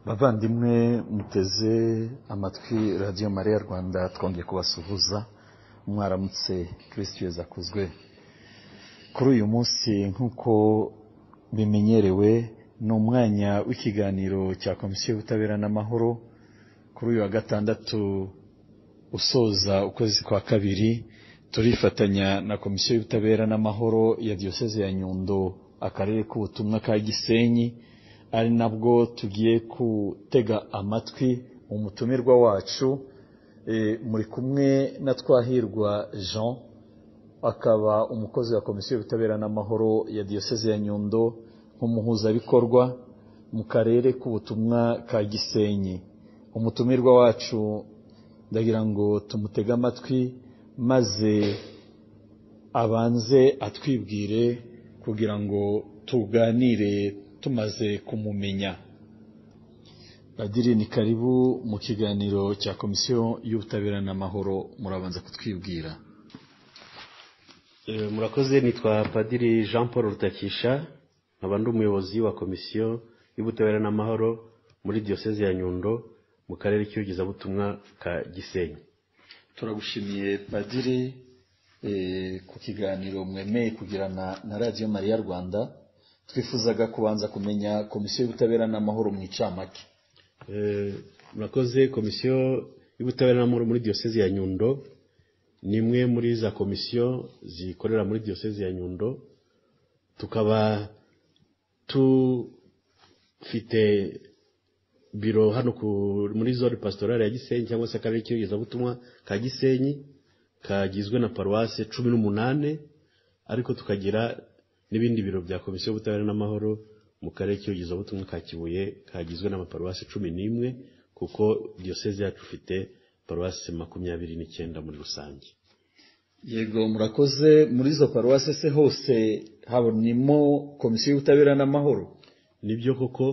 bavandimwe muteze amatwi radiyo mariya rwanda twongeye kubasuhuza mwaramutse kirisiti yeza akuzwe kuri uyu munsi nk'uko bimenyerewe ni umwanya w'ikiganiro cya komisiyo y'ubutabera n'amahoro kuri uyu wa gatandatu usoza ukwezi kwa kabiri turifatanya na komisiyo y'ubutabera n'amahoro ya diyoseze ya nyundo akarere k'ubutumwa ka gisenyi ari nabwo tugiye gutega amatwi umutumirwa wacu muri kumwe na twahirwa jean akaba umukozi wa komisiyo y'ubutabera n'amahoro ya diyoseze ya nyundo nk'umuhuzabikorwa mu karere k'ubutumwa ka gisenyi umutumirwa wacu ndagira ngo tumutege amatwi maze abanze atwibwire kugira ngo tuganire tumaze kumumenya badiri ni karibu mu kiganiro cya komisiyo y'ubutabera n'amahoro murabanza kutwibwira murakoze nitwa padiri jean paul rutakisha nkaba ndi umuyobozi wa komisiyo y'ubutabera n'amahoro muri diyoseze ya nyundo mu karere k'iyogezabutumwa ka gisenyi turagushimiye padiri ku kiganiro mwemeye kugirana na radiyo mariya rwanda twifuzaga kubanza kumenya komisiyo y'ubutabera n'amahoro mu icamake murakoze komisiyo y'ubutabera n'amahoro muri diyoseze ya nyundo ni imwe muri za komisiyo zikorera muri diyoseze ya nyundo tukaba dufite biro hano muri zone pasitorale ya gisenyi cyangwa se akarere k'iyogezabutumwa ka gisenyi kagizwe na paruwase cumi n'umunani ariko tukagira n'ibindi biro bya komisiyo y'ubutabera n'amahoro mu karere k'iyogezabutumwa ka kibuye kagizwe n'amaparuwasi cumi n'imwe kuko diyoseze yacu ifite paruwasi makumyabiri n'icyenda muri rusange yego murakoze muri izo paruwasi se hose habonemo komisiyo y'ubutabera n'amahoro nibyo koko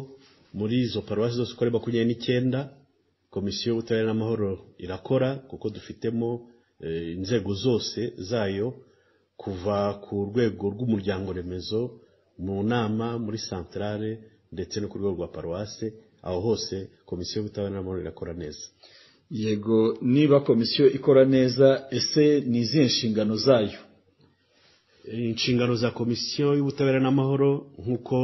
muri izo paruwasi zose uko ari makumyabiri n'icyenda komisiyo y'ubutabera n'amahoro irakora kuko dufitemo inzego zose zayo kuva ku rwego rw'umuryango remezo mu nama muri santarare ndetse no ku rwego rwa paruwase aho hose komisiyo y'ubutabera n'amahoro irakora neza yego niba komisiyo ikora neza ese ni izihe nshingano zayo inshingano za komisiyo y'ubutabera n'amahoro nk'uko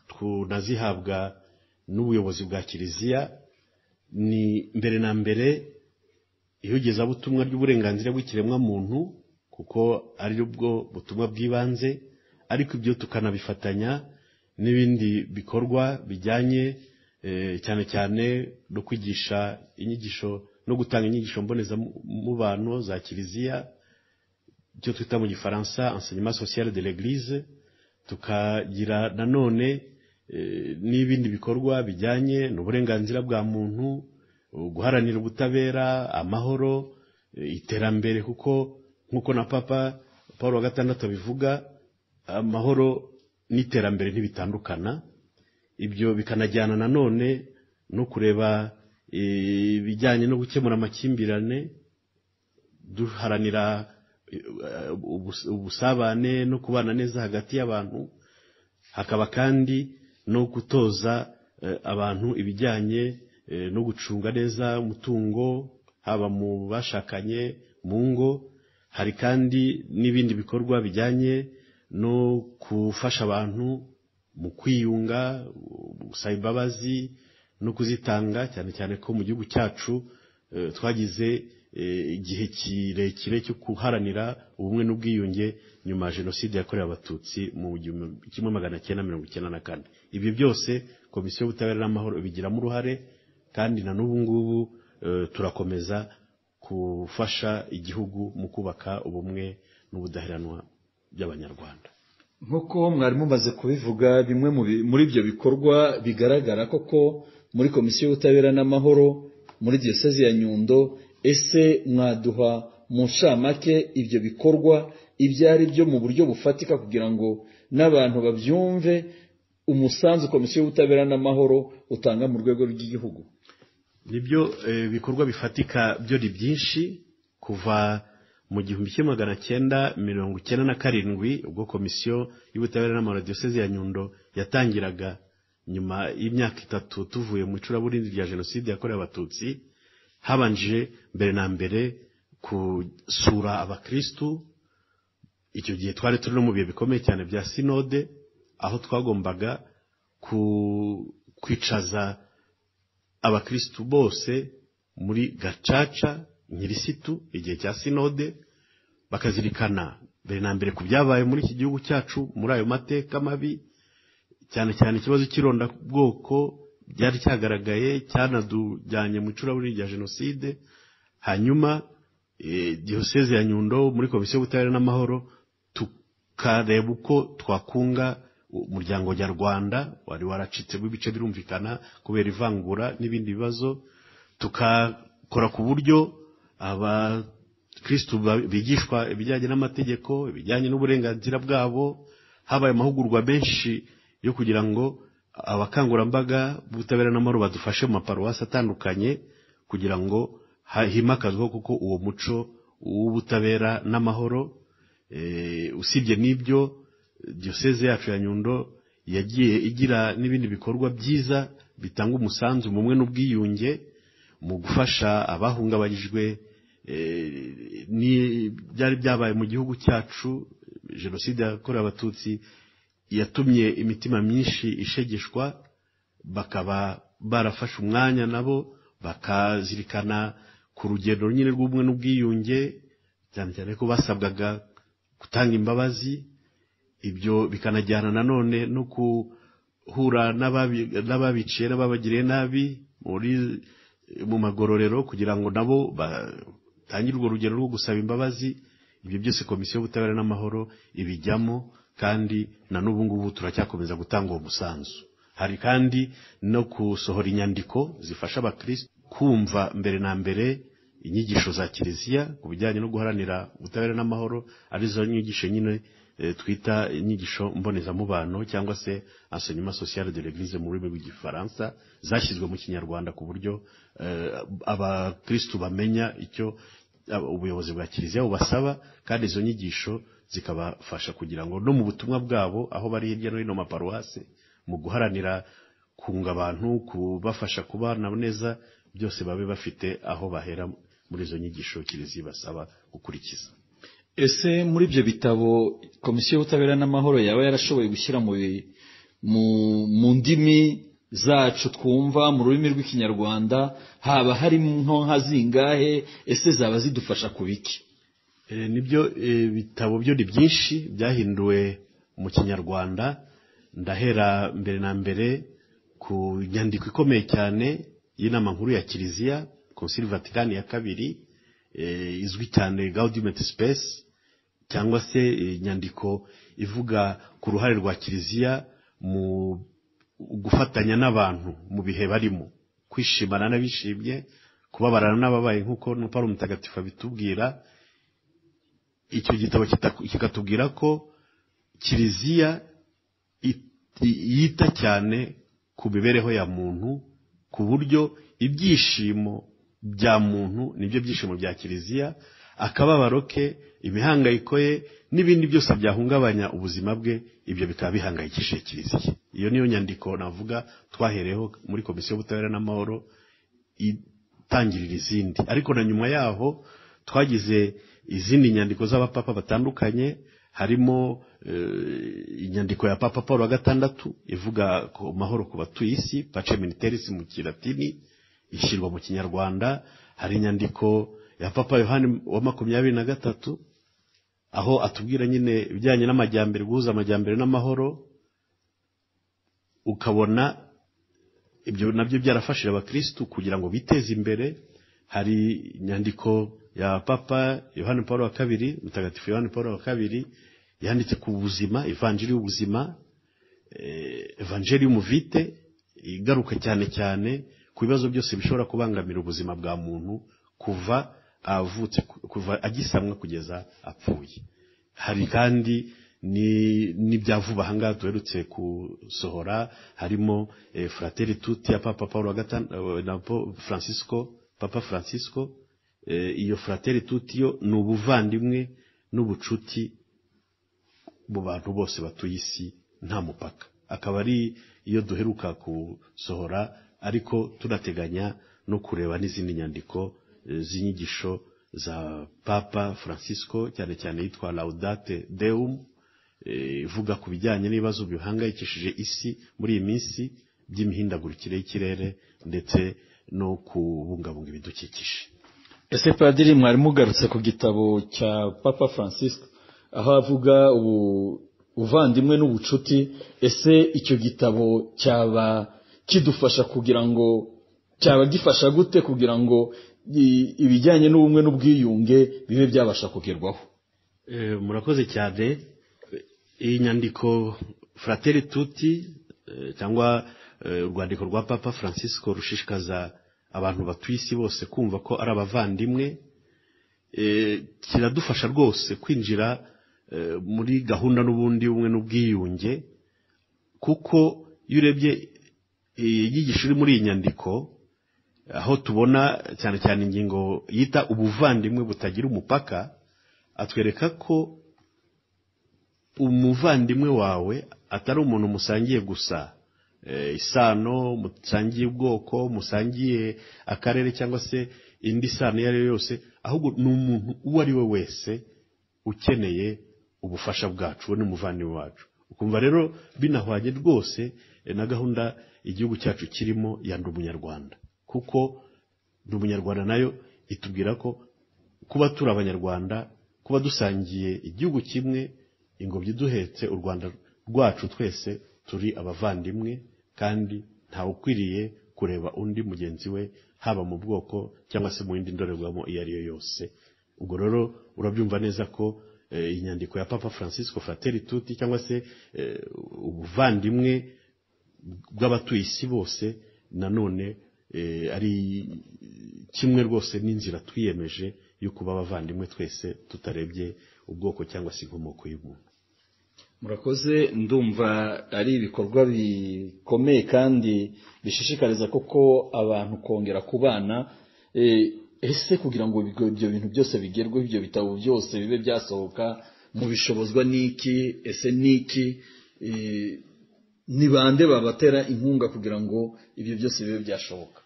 tunazihabwa n'ubuyobozi bwa kiliziya ni mbere na mbere iyogezabutumwa ry'uburenganzira bw'ikiremwamuntu kuko ari bwo butumwa bw'ibanze ariko ibyo tukanabifatanya n'ibindi bikorwa bijyanye cyane cyane no kwigisha inyigisho no gutanga inyigisho mbonezamubano za kiliziya icyo twita mu gifaransa enseignement social de l'eglise tukagira nanone n'ibindi bikorwa bijyanye n'uburenganzira bwa muntu guharanira ubutabera amahoro iterambere kuko nk'uko na papa paul wa gatandatu abivuga amahoro n'iterambere ntibitandukana ibyo bikanajyana nanone no kureba ibijyanye no gukemura amakimbirane duharanira ubusabane no kubana neza hagati y'abantu hakaba kandi no gutoza abantu ibijyanye no gucunga neza umutungo haba mu bashakanye mu ngo hari kandi n'ibindi bikorwa bijyanye no gufasha abantu mu kwiyunga gusaba imbabazi no kuzitanga cyane cyane ko mu gihugu cyacu twagize igihe kirekire cyo guharanira ubumwe n'ubwiyunge nyuma ya jenoside yakorewe abatutsi mu gihumbi kimwe magana cyenda mirongo icyenda na kane ibyo byose komisiyo y'ubutabera n'amahoro ibigiramo uruhare kandi na n'ubu ngubu turakomeza gufasha igihugu mu kubaka ubumwe n'ubudaheranwa by'abanyarwanda nk'uko mwari mumaze kubivuga bimwe muri ibyo bikorwa bigaragara koko muri komisiyo y'ubutabera n'amahoro muri diyoseze ya nyundo ese mwaduha mu nshamake ibyo bikorwa ibyo ari byo mu buryo bufatika kugira ngo n'abantu babyumve umusanzu komisiyo y'ubutabera n'amahoro utanga mu rwego rw'igihugu nibyo bikorwa bifatika byo ni byinshi kuva mu gihumbi kimwe magana cyenda mirongo icyenda na karindwi ubwo komisiyo y'ubutabera n'amaradiyo ya nyundo yatangiraga nyuma y'imyaka itatu tuvuye mu icuraburindi rya jenoside yakorewe abatutsi habanje mbere na mbere gusura abakirisitu icyo gihe twari turi no mu bihe bikomeye cyane bya sinode aho twagombaga kwicaza abakirisitu bose muri gacaca nyirisitu igihe cya sinode bakazirikana mbere na mbere ku byabaye muri iki gihugu cyacu muri ayo mateka mabi cyane cyane ikibazo cy'irondabwoko byari cyagaragaye cyanadujyanye mu icuraburindi rya jenoside hanyuma diyoseze ya nyundo muri komisiyo y'ubutabera n'amahoro tukareba uko twakunga umuryango nyarwanda wari waracitse w'ibice birumvikana kubera ivangura n'ibindi bibazo tukakora ku buryo abakirisitu bigishwa ibijyanye n'amategeko ibijyanye n'uburenganzira bwabo habaye amahugurwa menshi yo kugira ngo abakangurambaga b'ubutabera n'amahoro badufashe mu maparuwasi atandukanye kugira ngo himakazwe kuko uwo muco w'ubutabera n'amahoro usibye n'ibyo diyoseze yacu ya nyundo yagiye igira n'ibindi bikorwa byiza bitanga umusanzu mumwe n'ubwiyunge mu gufasha abahungabanyijwe byari byabaye mu gihugu cyacu jenoside yakorewe abatutsi yatumye imitima myinshi ishegeshwa bakaba barafashe umwanya nabo bakazirikana ku rugendo nyine rw'ubumwe n'ubwiyunge cyane cyane ko basabwaga gutanga imbabazi ibyo bikanajyana nanone no guhura n'ababiciye n'ababagiriye nabi mu magororero kugira ngo nabo batangire urwo rugendo rwo gusaba imbabazi ibyo byose komisiyo y'ubutabera n'amahoro ibijyamo kandi na n'ubu ngubu turacyakomeza gutanga uwo musanzu hari kandi no gusohora inyandiko zifasha abakirisitu kumva mbere na mbere inyigisho za kiliziya ku bijyanye no guharanira ubutabera n'amahoro arizo nyigisho nyine twita inyigisho mbonezamubano cyangwa se enseignement social de l'eglise mu rurimi rw'igifaransa zashyizwe mu kinyarwanda ku buryo abakirisitu bamenya icyo ubuyobozi bwa kiliziya bubasaba kandi izo nyigisho zikabafasha kugira ngo no mu butumwa bwabo aho bari hirya no hino maparuwase mu guharanira kunga abantu kubafasha kubana neza byose babe bafite aho bahera muri izo nyigisho kiliziya basaba gukurikiza ese muri ibyo bitabo komisiyo y'ubutabera n'amahoro yaba yarashoboye gushyira mu ndimi zacu twumva mu rurimi rw'ikinyarwanda haba harimo nka zingahe ese zaba zidufasha ku biki nibyo ibitabo byo ni byinshi byahinduwe mu kinyarwanda ndahera mbere na mbere ku nyandiko ikomeye cyane y'inama nkuru ya kiliziya konsili vatikani ya kabiri izwi cyane gaudimenti space cyangwa se inyandiko ivuga ku ruhare rwa kiliziya mu gufatanya n'abantu mu bihe barimo kwishimana n'abishimye kubabarana n'ababaye nk'uko n'upari umutagatifu abitubwira icyo gitabo kikatubwira ko kiliziya yita cyane ku mibereho ya muntu ku buryo ibyishimo bya muntu nibyo byishimo bya kiliziya akababaro ke imihangayiko ye n'ibindi byose byahungabanya ubuzima bwe ibyo bikaba bihangayikishije kiliziya iyo niyo nyandiko navuga twahereho muri komisiyo y'ubutabera n'amahoro itangirira izindi ariko na nyuma yaho twagize izindi nyandiko z'abapapa batandukanye harimo inyandiko ya papa paul wa gatandatu ivuga ku mahoro ku batuye isi pace militerisi mu kilatini ishyirwa mu kinyarwanda hari inyandiko ya papa yohani wa makumyabiri na gatatu aho atubwira nyine ibijyanye n'amajyambere guhuza amajyambere n'amahoro ukabona ibyo nabyo byarafashije abakirisitu kugira ngo biteze imbere hari inyandiko ya papa yohani paul wa kabiri mutagatifu yohani paul wa kabiri yanditse ku buzima ivanjiri y'ubuzima evanjiri y'umuvite igaruka cyane cyane ku bibazo byose bishobora kubangamira ubuzima bwa muntu kuva avutse kuva agisamwa kugeza apfuye hari kandi n'ibya vuba ahangaha duherutse gusohora harimo frateri tuti ya papa paul wa gatanu na francisco papa francisco iyo frateri tutiyo ni ubuvandimwe n'ubucuti mu bantu bose batuye isi nta mupaka akaba ari iyo duheruka gusohora ariko tunateganya no kureba n'izindi nyandiko eh, z'inyigisho za papa francisco cyane cyane yitwa laudate deum eh, ivuga ku bijyanye n'ibibazo bihangayikishije isi muri iyi minsi by'imihindagurikire y'ikirere ndetse no kubungabunga ibidukikije ese padiri mwari mugarutse ku gitabo cya papa francis aho avuga ubu ubuvandimwe n'ubucuti ese icyo gitabo cyaba kidufasha kugira ngo cyaba gifasha gute kugira ngo i- ibijyanye n'ubumwe n'ubwiyunge bibe byabasha kugerwaho Eh, murakoze cyane iyi nyandiko frateri tuti eh, cyangwa eh, urwandiko rwa papa francisco rushishikaza abantu batuye isi bose kumva ko ari abavandimwe Eh, kiradufasha rwose kwinjira eh, muri gahunda n'ubundi ubumwe n'ubwiyunge kuko iyo urebye eh, inyigisho iri muri iyi nyandiko aho tubona cyane cyane ingingo yita ubuvandimwe butagira umupaka atwereka ko umuvandimwe wawe atari umuntu musangiye gusa eh, isano musangiye ubwoko musangiye akarere cyangwa se indi sano iyo ari yo yose ahubwo ni umuntu uwo ari we wese ukeneye ubufasha bwacu we n'umuvandimwe wacu ukumva rero binahwanye rwose eh, na gahunda igihugu cyacu kirimo ya ndi umunyarwanda kuko ndi umunyarwanda nayo itubwira ko kuba turi abanyarwanda kuba dusangiye igihugu kimwe ingobyi duhetse u rwanda rwacu twese turi abavandimwe kandi ntawe ukwiriye kureba undi mugenzi we haba mu bwoko cyangwa se mu yindi ndorerwamo iyo ari yo yose ubwo rero urabyumva neza ko eh, inyandiko ya papa francisco frateri tuti cyangwa se eh, ubuvandimwe bw'abatuye isi bose nanone eh, ari kimwe rwose n'inzira twiyemeje yo kuba abavandimwe twese tutarebye ubwoko cyangwa se inkomoko y'umuntu murakoze ndumva ari ibikorwa bikomeye kandi bishishikariza koko abantu kongera kubana Eh, ese kugira ngo ibyo ibyo bintu byose bigerweho ibyo bitabo byose bibe byasohoka mu bishobozwa n'iki ese n'iki Eh, ni bande babatera inkunga kugira ngo ibyo byose bibe byashoboka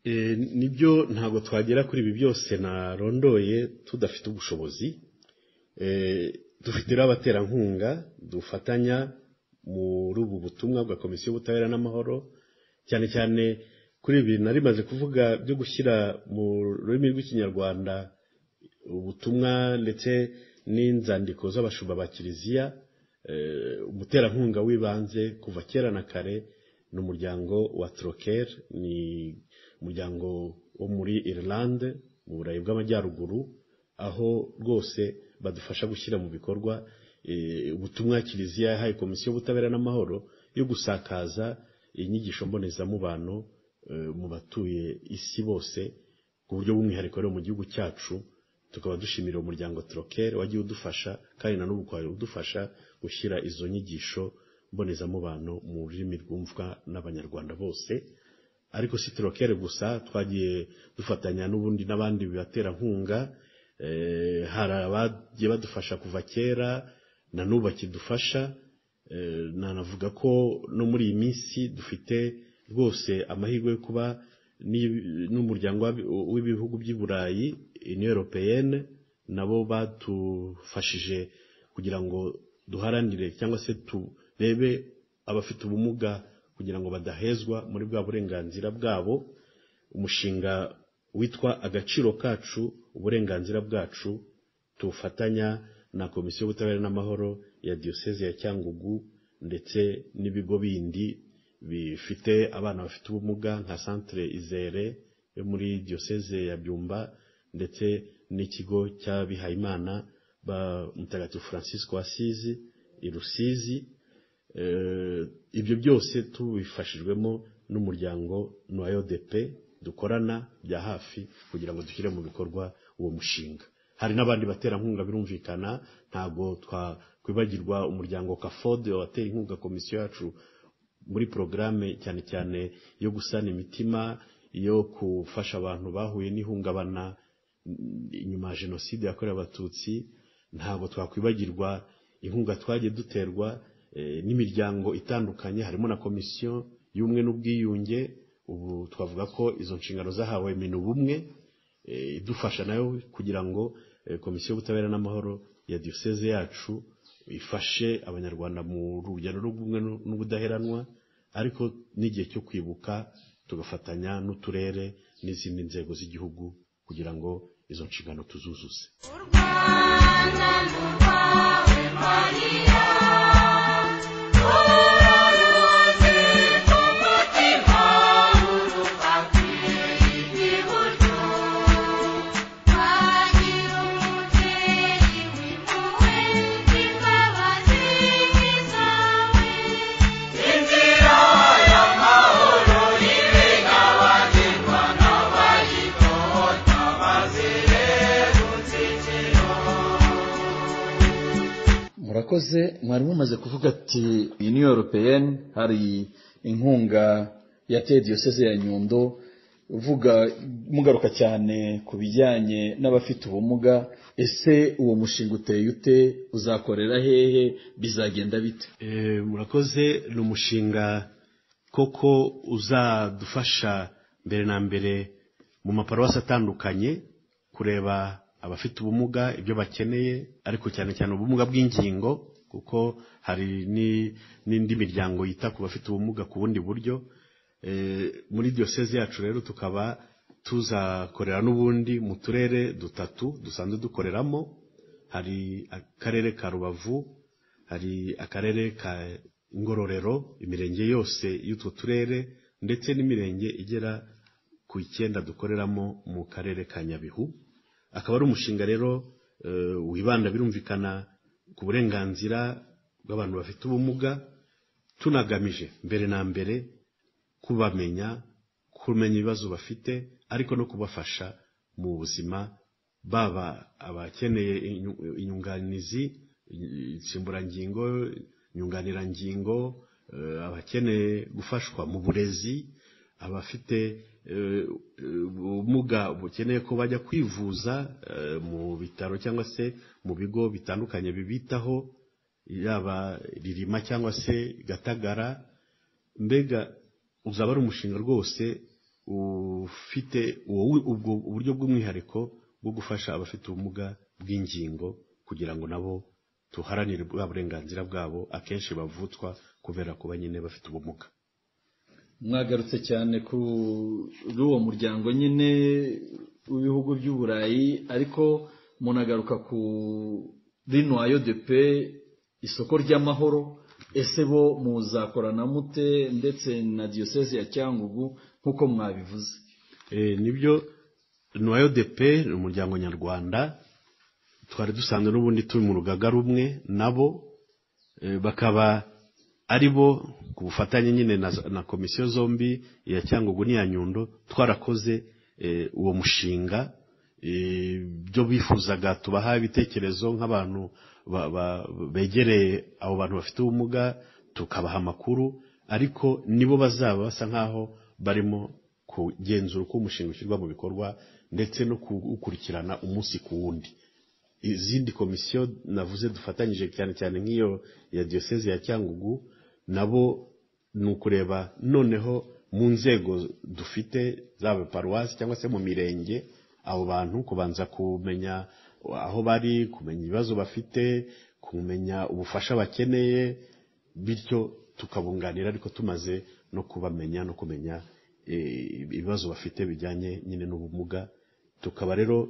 Eh, nibyo ntabwo twagera kuri ibi byose narondoye tudafite ubushobozi Eh, dufite rero abaterankunga dufatanya muri ubu butumwa bwa komisiyo y'ubutabera n'amahoro cyane cyane kuri ibi nari maze kuvuga byo gushyira mu rurimi rw'ikinyarwanda ubutumwa ndetse n'inzandiko z'abashumba ba kiliziya eh, umuterankunga w'ibanze kuva kera na kare ni umuryango wa troker ni umuryango wo muri Ireland mu burayi bw'amajyaruguru aho rwose badufasha gushyira mu bikorwa eh, ubutumwa kiliziya yahaye komisiyo y'ubutabera n'amahoro yo gusakaza inyigisho mbonezamubano eh, mu batuye isi bose ku buryo bw'umwihariko rero mu gihugu cyacu tukaba dushimira umuryango Troker wagiye udufasha kandi na n'ubu ukaba udufasha gushyira izo nyigisho mbonezamubano mu rurimi rwumvwa n'abanyarwanda bose ariko si Troker gusa twagiye dufatanya n'ubundi n'abandi baterankunga eh, hari abagiye badufasha kuva kera na n'ubu bakidufasha Eh, nanavuga ko no muri iyi minsi dufite rwose amahirwe yo kuba n'i- n'umuryango w'abi- w'ibihugu by'i burayi union européenne nabo badufashije kugira ngo duharanire cyangwa se turebe abafite ubumuga kugira ngo badahezwa muri bwa burenganzira bwabo umushinga witwa agaciro kacu uburenganzira bwacu tufatanya na komisiyo y'ubutabera n'amahoro ya diyoseze ya cyangugu ndetse n'ibigo bindi bifite abana bafite ubumuga nka centre izere yo muri diyoseze ya byumba ndetse n'ikigo cy'abihayimana ba mutagatifu francisco wasizi i rusizi Eh, ibyo byose tubifashijwemo n'umuryango noyo depe dukorana bya hafi kugira ngo dushyire mu bikorwa uwo mushinga hari n'abandi baterankunga birumvikana ntabwo twakwibagirwa umuryango kafode watera inkunga komisiyo yacu muri porogaramu cyane cyane yo gusana imitima yo gufasha abantu bahuye n'ihungabana mm, inyuma ya jenoside yakorewe abatutsi ntabwo twakwibagirwa inkunga twagiye duterwa eh, n'imiryango itandukanye harimo na komisiyo y'ubumwe n'ubwiyunge ubu twavuga ko izo nshingano zahawe minubumwe eh, idufasha nayo kugira ngo eh, komisiyo y'ubutabera n'amahoro ya diyoseze yacu ifashe abanyarwanda mu rugendo rw'ubumwe n'ubudaheranwa ariko n'igihe cyo kwibuka tugafatanya n'uturere n'izindi nzego z'igihugu kugira ngo izo nshingano tuzuzuze murakoze mwari mumaze kuvuga ati uniyo europeyeni hari inkunga yateye diyoseze ya nyundo uvuga mugaruka cyane ku bijyanye n'abafite ubumuga ese uwo mushinga uteye ute uzakorera hehe bizagenda bite Eh, murakoze ni umushinga koko uzadufasha mbere na mbere mu maparuwasi atandukanye kureba abafite ubumuga ibyo bakeneye ariko cyane cyane ubumuga bw'ingingo kuko hari ni- n'indi miryango yita ku bafite ubumuga ku bundi buryo Eh, muri diyoseze yacu rero tukaba tuzakorera n'ubundi mu turere dutatu dusanzwe dukoreramo hari akarere ka rubavu hari akarere ka ngororero imirenge yose y'utwo turere ndetse n'imirenge igera ku icyenda dukoreramo mu karere ka nyabihu akaba ari umushinga rero eh, wibanda birumvikana ku burenganzira bw'abantu bafite ubumuga tunagamije mbere na mbere kubamenya kumenya ibibazo bafite ariko no kubafasha mu buzima baba abakeneye inyu- inyunganizi insimburangingo inyunganirangingo eh, abakeneye gufashwa mu burezi abafite eh, ubumuga bukeneye ko bajya kwivuza eh, mu bitaro cyangwa se mu bigo bitandukanye bibitaho yaba ririma cyangwa se gatagara mbega uzaba ari umushinga rwose ufite uwo- ubwo uburyo bw'umwihariko bwo gufasha abafite ubumuga bw'ingingo kugira ngo nabo tuharanire bwa burenganzira bwabo akenshi bavutswa kubera kuba nyine bafite ubumuga mwagarutse cyane kuri uwo muryango nyine w'ibihugu by'uburayi ariko munagaruka ku rino ayodepe isoko ry'amahoro ese bo muzakorana mute ndetse na diyoseze ya cyangugu nk'uko mwabivuze Eh, nibyo nuwayodepe ni umuryango nyarwanda twari dusanzwe n'ubundi turi mu rugaga rumwe nabo eh, bakaba ari bo ku bufatanye nyine na, na komisiyo zombi iya cyangugu n'iya nyundo twarakoze eh, uwo mushinga eh, byo bifuzaga tubaha ibitekerezo nk'abantu ba- ba- begereye abo bantu bafite ubumuga tukabaha amakuru ariko nibo bazaba basa nk'aho barimo kugenzura uko umushinga ushyirwa mu bikorwa ndetse no kuwukurikirana umunsi ku wundi izindi komisiyo navuze dufatanyije cyane cyane nk'iyo ya diyoseze ya cyangugu nabo ni ukureba noneho mu nzego dufite zaba paruwasi cyangwa se mu mirenge abo bantu kubanza kumenya aho bari kumenya ibibazo bafite kumenya ubufasha bakeneye bityo tukabunganira ariko tumaze no kubamenya no kumenya eh, ibibazo bafite bijyanye nyine n'ubumuga tukaba rero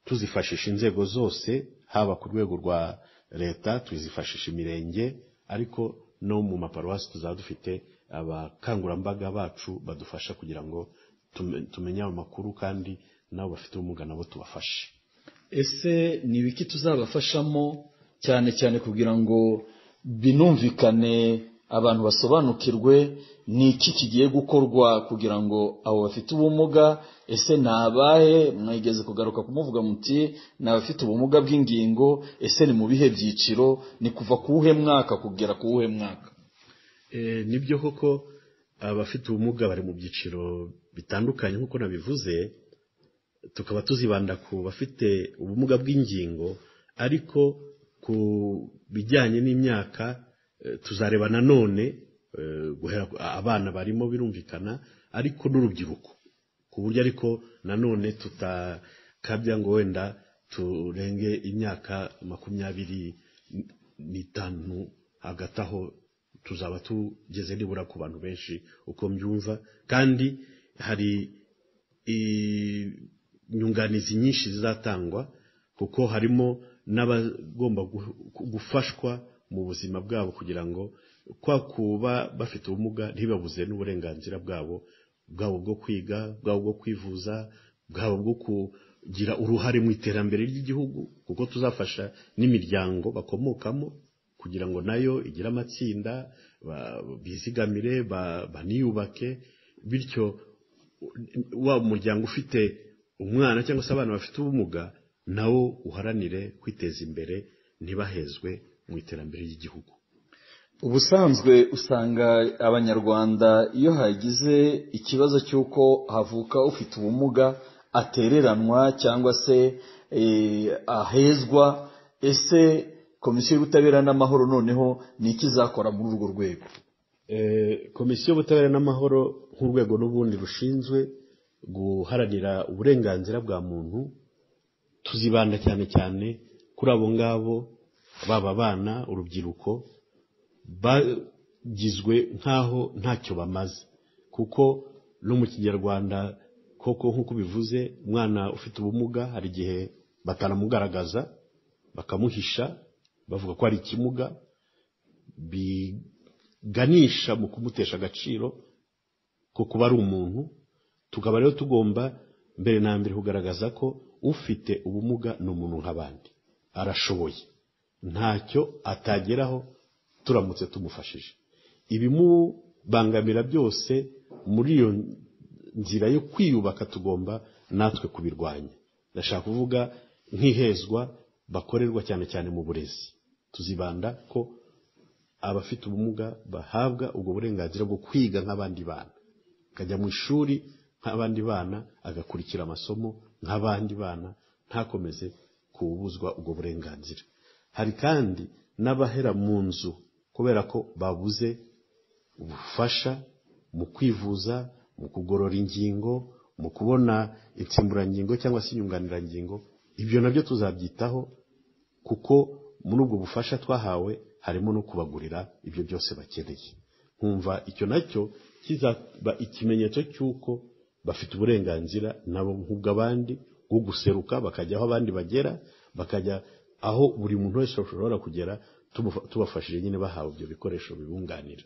tuzifashisha inzego zose haba ku rwego rwa leta tuzifashisha imirenge ariko no mu maparuwasi tuzaba dufite abakangurambaga bacu badufasha kugira ngo tume- tumenye ayo makuru kandi nabo bafite ubumuga nabo tubafashe ese ni ibiki tuzabafashamo cyane cyane kugira ngo binumvikane abantu basobanukirwe ni iki kigiye gukorwa kugira ngo abo bafite ubumuga ese ni abahe mwigeze kugaruka kumuvuga muti ni abafite ubumuga bw'ingingo ese ni mu bihe byiciro ni kuva ku wuhe mwaka kugera ku wuhe mwaka Eh, nibyo koko abafite ubumuga bari mu byiciro bitandukanye nk'uko nabivuze tukaba tuzibanda ku bafite ubumuga bw'ingingo ariko ku bijyanye n'imyaka eh, tuzareba nanone eh, guhera ku- abana barimo birumvikana ariko n'urubyiruko ku buryo ariko nanone tutakabya ngo wenda turenge imyaka makumyabiri n- n'itanu hagati aho tuzaba tugeze nibura ku bantu benshi uko mbyumva kandi hari i- inyunganizi nyinshi zizatangwa kuko harimo n'abagomba gu- gufashwa mu buzima bwabo kugira ngo kwa kuba bafite ubumuga ntibabuze n'uburenganzira bwabo bwabo bwo kwiga bwabo bwo kwivuza bwabo bwo kugira uruhare mu iterambere ry'igihugu kuko tuzafasha n'imiryango bakomokamo kugira ngo nayo igire amatsinda ba- bizigamire ba- baniyubake bityo wa muryango ufite umwana cyangwa se abana bafite ubumuga nawo uharanire kwiteza imbere ntibahezwe mu iterambere ry'igihugu ubusanzwe usanga abanyarwanda iyo hagize ikibazo cy'uko havuka ufite ubumuga atereranwa cyangwa se eh, ahezwa ese komisiyo y'ubutabera n'amahoro noneho ni iki izakora muri urwo rwego komisiyo y'ubutabera n'amahoro nk'urwego n'ubundi rushinzwe guharanira uburenganzira bwa muntu tuzibanda cyane cyane kuri abo ngabo baba abana urubyiruko bagizwe nk'aho ntacyo bamaze kuko no mu kinyarwanda koko nk'uko bivuze umwana ufite ubumuga hari igihe batanamugaragaza bakamuhisha bavuga ko ari ikimuga biganisha mu kumutesha agaciro ko kuba ari umuntu tukaba rero tugomba mbere na mbere kugaragaza ko ufite ubumuga ni umuntu nk'abandi arashoboye ntacyo atageraho turamutse tumufashije ibimubangamira byose muri iyo nzira yo kwiyubaka tugomba natwe kubirwanya ndashaka kuvuga nk'ihezwa bakorerwa cyane cyane mu burezi tuzibanda ko abafite ubumuga bahabwa ubwo burenganzira bwo kwiga nk'abandi bana akajya mu ishuri nk'abandi bana agakurikira amasomo nk'abandi bana ntakomeze kubuzwa ubwo burenganzira hari kandi n'abahera mu nzu kubera ko babuze ubufasha mu kwivuza mu kugorora ingingo mu kubona insimburangingo cyangwa se inyunganirangingo ibyo nabyo tuzabyitaho kuko muri ubwo bufasha twahawe harimo no kubagurira ibyo byose bakeneye nkumva icyo nacyo kizaba ikimenyetso cy'uko bafite uburenganzira nabo nk'ubw'abandi bwo guseruka bakajya aho abandi bagera bakajya aho buri muntu wese ashobora kugera tumufa- tubafashije nyine bahawe ibyo bikoresho bibunganira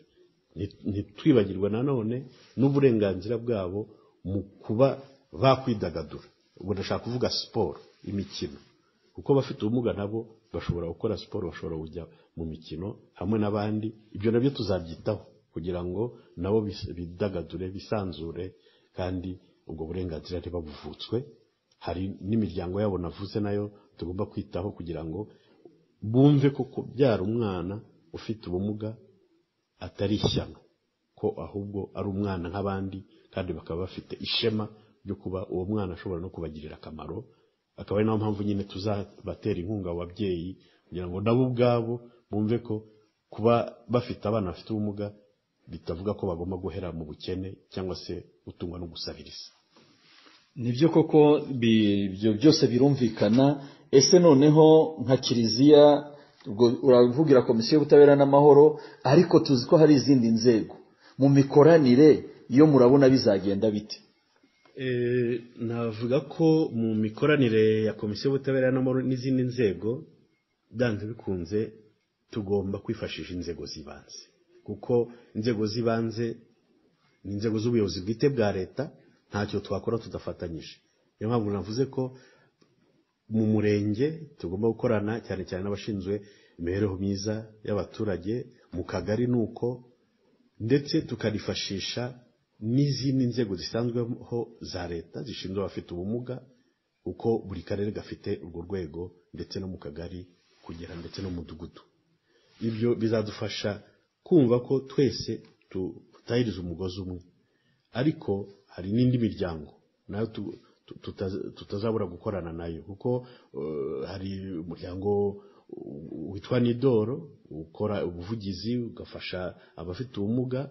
Nti- ntitwibagirwe nanone n'uburenganzira bwabo mu kuba bakwidagadura ubwo ndashaka kuvuga siporo imikino kuko abafite ubumuga nabo bashobora gukora siporo bashobora kujya mu mikino hamwe n'abandi ibyo nabyo tuzabyitaho kugira ngo nabo bis- bidagadure bisanzure kandi ubwo burenganzira ntibabuvutswe hari n'imiryango yabo navuze nayo tugomba kwitaho kugira ngo bumve ko kubyara umwana ufite ubumuga atari ishyano ko ahubwo ari umwana nk'abandi kandi bakaba bafite ishema ryo kuba uwo mwana ashobora no kubagirira akamaro akaba ari nayo mpamvu nyine tuzabatera inkunga abo babyeyi kugira ngo nabo ubwabo bumve ko kuba bafite abana bafite ubumuga bitavuga ko bagomba guhera mu bukene cyangwa se gutungwa no gusabiriza nibyo koko bi- ibyo byose birumvikana ese noneho nka kiliziya ubwo uravugira komisiyo y'ubutabera n'amahoro ariko tuzi ko hari izindi nzego mu mikoranire iyo murabona bizagenda bite Eh, navuga ko mu mikoranire ya komisiyo y'ubutabera n'amahoro n'izindi nzego byanze bikunze tugomba kwifashisha inzego z'ibanze kuko inzego z'ibanze ni inzego z'ubuyobozi bwite bwa leta ntacyo twakora tudafatanyije niyo mpamvu navuze ko mu murenge tugomba gukorana cyane cyane n'abashinzwe imibereho myiza y'abaturage mu kagari ni uko ndetse tukanifashisha n'izindi nzego zisanzweho za leta zishinzwe abafite ubumuga kuko buri karere gafite urwo rwego ndetse no mu kagari kugera ndetse no mu mudugudu ibyo bizadufasha kumva ko twese tutahiriza umugozi umwe ariko hari n'indi miryango nayo tu- tu- tuta- tutazabura gukorana nayo kuko eh, hari umuryango witwa nidoro ukora ubuvugizi ugafasha abafite ubumuga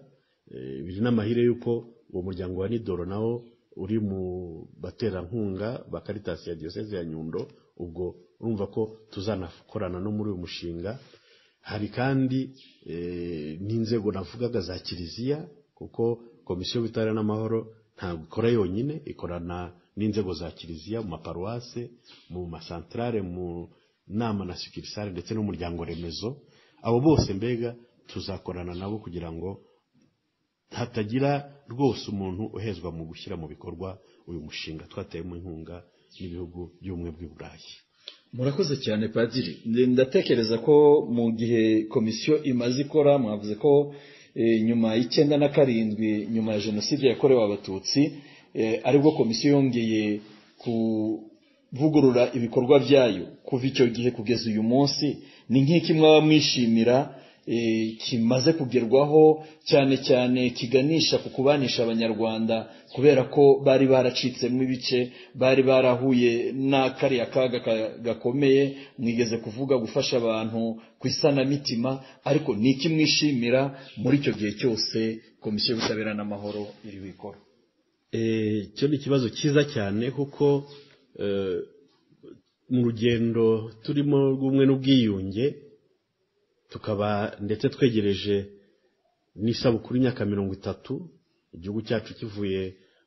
eh, biri n'amahire y'uko uwo muryango wa nidoro nawo uri mu baterankunga ba karitasi ya diyoseze ya nyundo ubwo urumva ko tuzanakorana no muri uyu mushinga hari kandi eh, n'inzego navugaga za kiliziya kuko komisiyo y'ubutabera n'amahoro ntabwo ikora yonyine ikorana n'inzego za kiliziya mu maparuwase mu masantarare mu nama na sikirisare ndetse n'umuryango remezo abo bose mbega tuzakorana nabo kugira ngo hatagira rwose umuntu uhezwa mu gushyira mu bikorwa uyu mushinga twateyemo inkunga n'ibihugu by'ubumwe bw'i burayi murakoze cyane padiri Ndi- ndatekereza ko mu gihe komisiyo imaze ikora mwavuze ko eh, nyuma y'icyenda na karindwi nyuma ya jenoside yakorewe abatutsi eh, aribwo komisiyo yongeye kuvugurura ibikorwa byayo kuva icyo gihe kugeza uyu munsi ni nk'iki mwaba mwishimira eh, kimaze kugerwaho cyane cyane kiganisha ku kubanisha abanyarwanda kubera ko bari baracitsemo ibice bari barahuye na kariya kaga ka- gakomeye mwigeze kuvuga gufasha abantu ku isanamitima ariko ni iki mwishimira muri icyo gihe cyose komisiyo y'ubutabera n'amahoro iri bikora Eh, cyo ni ikibazo cyiza cyane kuko eh, mu rugendo turimo rw'umwe n'ubwiyunge tukaba ndetse twegereje n'isabukuru y'imyaka mirongo itatu igihugu cyacu kivuye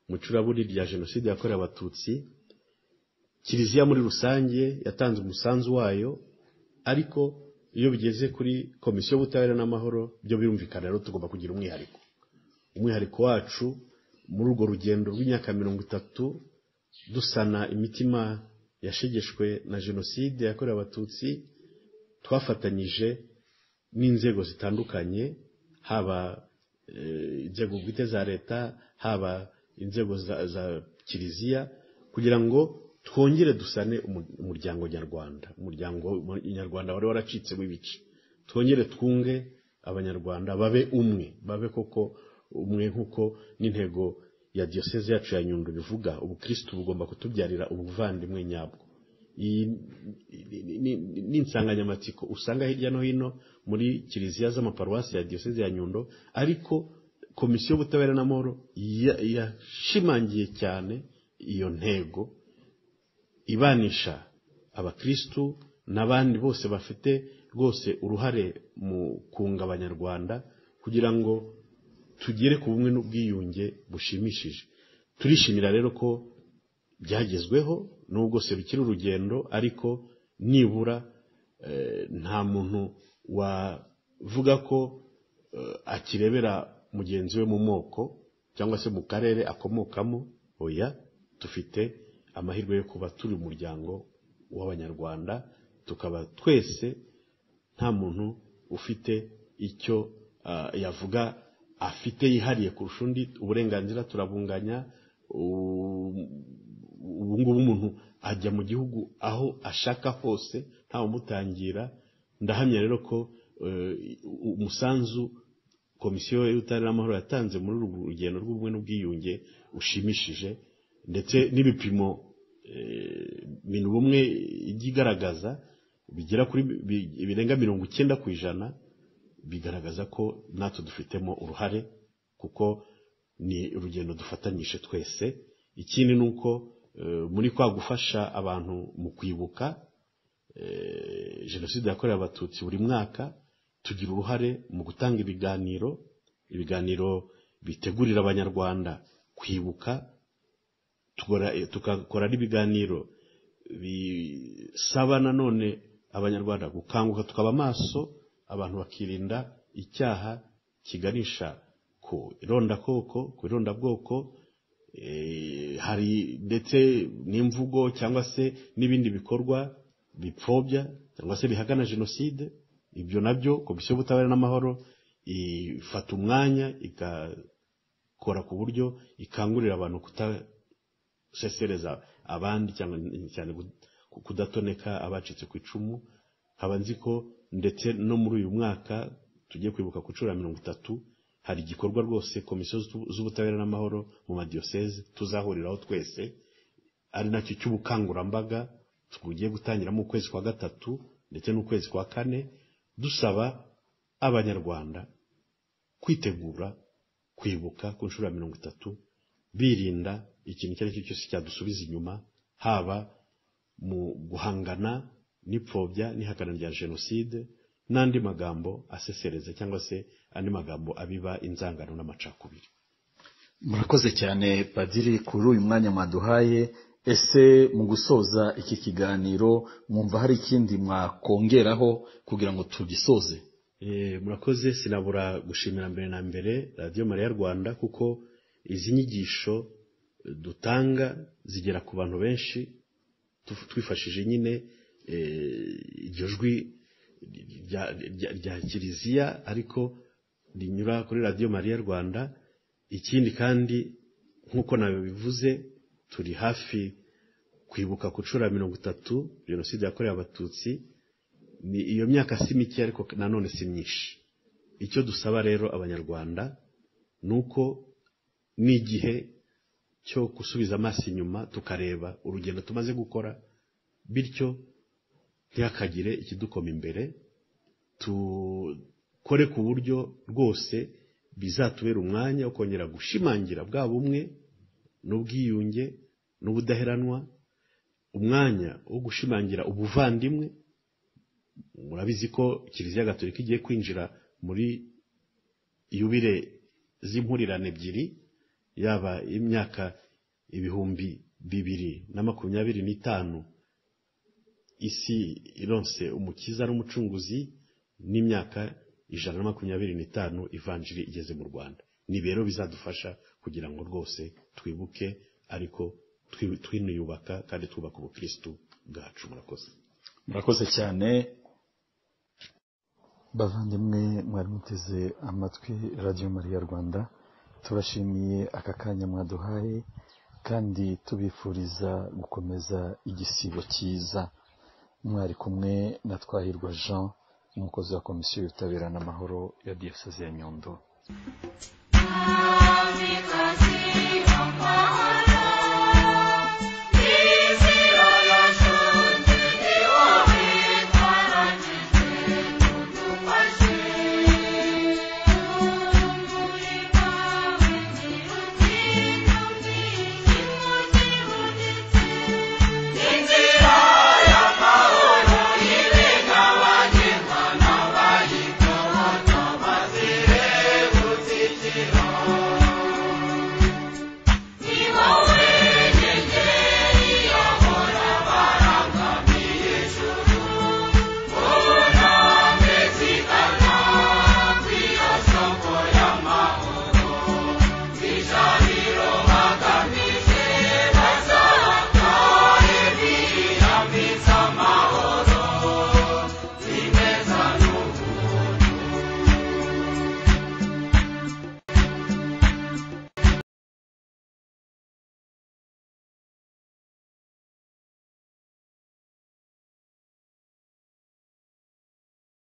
mu icuraburi rya jenoside yakorewe abatutsi kiliziya muri rusange yatanze umusanzu wayo ariko iyo bigeze kuri komisiyo y'ubutabera n'amahoro byo birumvikana rero tugomba kugira umwihariko umwihariko wacu muri urwo rugendo rw'imyaka mirongo itatu dusana imitima yashegeshwe na jenoside yakorewe abatutsi twafatanyije n'inzego zitandukanye haba eh, inzego bwite za leta haba inzego za, za kiliziya kugira ngo twongere dusane umu- umuryango nyarwanda umuryango nyarwanda wari waracitsemo ibice twongere twunge abanyarwanda babe umwe babe koko umwe nk'uko n'intego ya diyoseze yacu ya nyundo bivuga ubukirisitu bugomba kutubyarira ubuvandimwe nyabwo iyi ni- ni- ni- ni insanganyamatsiko usanga hirya no hino muri kiliziya z'amaparuwasi ya diyoseze ya nyundo ariko komisiyo y'ubutabera n'amahoro ya- yashimangiye cyane iyo ntego ibanisha abakristu n'abandi bose bafite rwose uruhare mu kunga abanyarwanda kugira ngo tugere ku bumwe n'ubwiyunge bushimishije turishimira rero ko byagezweho nubwo se bikiri urugendo ariko nibura eh, nta muntu wavuga ko eh, akirebera mugenzi we mu moko cyangwa se mu karere akomokamo oya dufite amahirwe yo kuba turi umuryango w'abanyarwanda tukaba twese nta muntu ufite icyo ah, yavuga afite yihariye kurusha undi uburenganzira turabunganya u- ubu ngubu umuntu ajya mu gihugu aho ashaka hose ntawumutangira ndahamya rero ko eh, u- umusanzu komisiyo y'ubutabera n'amahoro yatanze muri uru rugendo rw'ubumwe n'ubwiyunge ushimishije ndetse n'ibipimo eh, ibintu bumwe ijya igaragaza bigera kuri bi- birenga mirongo icyenda ku ijana bigaragaza ko natwe dufitemo uruhare kuko ni urugendo dufatanyije twese ikindi ni uko eh, muri kwa gufasha abantu mu kwibuka eh, jenoside yakorewe abatutsi buri mwaka tugira uruhare mu gutanga ibiganiro ibiganiro bitegurira abanyarwanda kwibuka tukora- eh, tukakora n'ibiganiro bisaba nanone abanyarwanda gukanguka tukaba amaso abantu bakirinda icyaha kiganisha ku irondakoko ku irondabwoko eh, hari ndetse n'imvugo cyangwa se n'ibindi bikorwa bipfobya cyangwa se bihagana jenoside ibyo nabyo komisiyo y'ubutabera n'amahoro ifata umwanya igakora ku buryo ikangurira abantu kuta gusesereza abandi cyangwa cyane ku- kudatoneka abacitse ku icumu nkaba nzi ko ndetse no muri uyu mwaka tugiye kwibuka ku nshuro ya mirongo itatu hari igikorwa rwose komisiyo z'ubu- z'ubutabera n'amahoro mu madiyoseze tuzahuriraho twese ari nacyo cy'ubukangurambaga tugiye gutangiramo ukwezi kwa gatatu ndetse n'ukwezi kwa kane dusaba abanyarwanda kwitegura kwibuka ku nshuro ya mirongo itatu birinda ikintu icyo ari cyo cyose cyadusubiza inyuma haba mu guhangana n'ipfobya n'ihakana rya jenoside n'andi magambo asesereza cyangwa se andi magambo abiba inzangano n'amacakubiri murakoze cyane padiri kuri uyu mwanya mwaduhaye ese mu gusoza iki kiganiro mwumva hari ikindi mwakongeraho kugira ngo tugisoze Eh, murakoze sinabura gushimira mbere na mbere radiyo mariya rwanda kuko izi nyigisho eh, dutanga zigera ku bantu benshi tuf- twifashije nyine eh, iryo jwi rya- rya- rya kiliziya ariko rinyura kuri radiyo mariya rwanda ikindi kandi nk'uko nabivuze turi hafi kwibuka ku nshuro ya mirongo itatu jenoside yakorewe abatutsi ni iyo myaka si mike ariko nanone si myinshi icyo dusaba rero abanyarwanda ni uko n'igihe cyo gusubiza amaso inyuma tukareba urugendo tumaze gukora bityo ntihakagire ikidukoma imbere dukore ku buryo rwose bizatubera umwanya wo kongera gushimangira bwa bumwe n'ubwiyunge n'ubudaheranwa umwanya wo gushimangira ubuvandimwe murabizi ko kiliziya gatolika igiye kwinjira muri yubire z'impurirane ebyiri yaba imyaka ibihumbi bibiri na makumyabiri n'itanu isi ironse umukiza n'umucunguzi n'imyaka ijana na makumyabiri n'itanu ivanjiri igeze mu rwanda ni rero bizadufasha kugira ngo rwose twibuke ariko twi- twiniyubaka kandi twubaka ubukirisitu bwacu murakoze murakoze cyane bavandimwe mwari muteze amatwi radiyo mariya rwanda turashimiye aka kanya mwaduhaye kandi tubifuriza gukomeza igisibo cyiza mwari kumwe na twahirwa jean umukozi wa komisiyo y'ubutabera n'amahoro ya diyoseze ya nyundo Because